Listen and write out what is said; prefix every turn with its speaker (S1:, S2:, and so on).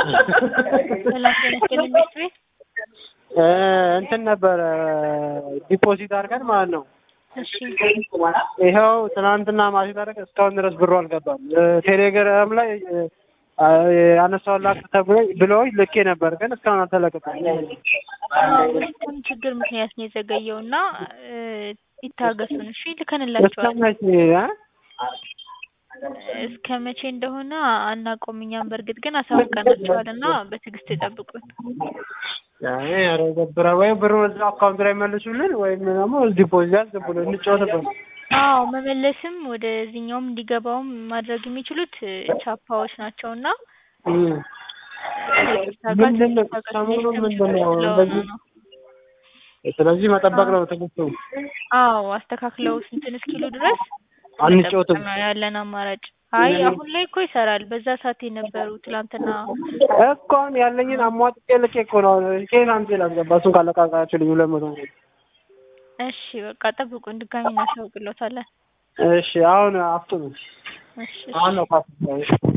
S1: ሰላም ጤና ይስጥልኝ ቤት ቤት
S2: እ እንትን ነበረ ዲፖዚት አድርገን ማለት ነው።
S1: እሺ
S2: ይኸው ትናንትና ማሲት አደረገ እስካሁን ድረስ ብሩ አልገባም። እ ቴሌግራም ላይ አነሳው ላክ ተብሎኝ ብለውኝ ልኬ ነበር፣ ግን እስካሁን አልተለቀቀም።
S1: በሲስተም ችግር ምክንያት ነው የዘገየው እና እ ይታገሱን እሺ ልከንላቸዋል።
S2: እስከመቼ እ?
S1: እስከ መቼ እንደሆነ አናውቀውም እኛም በእርግጥ ግን አሳውቀናቸዋል እና በትዕግስት ይጠብቁን።
S2: ያኔ ኧረ ገብረ ወይ ብሩ እዛ አካውንት ላይ መልሱልን ወይም ደግሞ ዲፖዚት ያስገቡልን እንጫወትበት።
S1: አዎ መመለስም ወደዚህኛውም እንዲገባውም ማድረግ የሚችሉት እ ቻፓዎች ናቸው እና
S2: እም።
S1: ከይቅርታ ጋር
S2: ምንድን ነው
S1: ትንሽ ታገሱ።
S2: ሰሞኑን
S1: ሲስተም
S2: ምንድን
S1: ችግር
S2: ነው
S1: ስለሆነ
S2: እንደዚህ
S1: ነው።
S2: ስለዚህ መጠበቅ ነው ትግስቱ።
S1: አዎ አስተካክለው ስንትን እስኪሉ ድረስ
S2: አንጫወትም።
S1: መጠበቅ ነው ያለን አማራጭ። አይ አሁን ላይ እኮ ይሰራል። በዛ ሰዓት የነበሩ ትላንትና
S2: እኮ አሁን ያለኝን አሟጥጬ ልኬ እኮ ነው ኬን አምጪ ላስገባ እሱን ካለቃቃችሁልኝ ሁለት መቶ ነው።
S1: እሺ በቃ ጠብቁን፣ ድጋሚ እናሳውቅሎታለን።
S2: እሺ አሁን አፍጥኑ።
S1: እሺ
S2: አሁን ነው ካፍ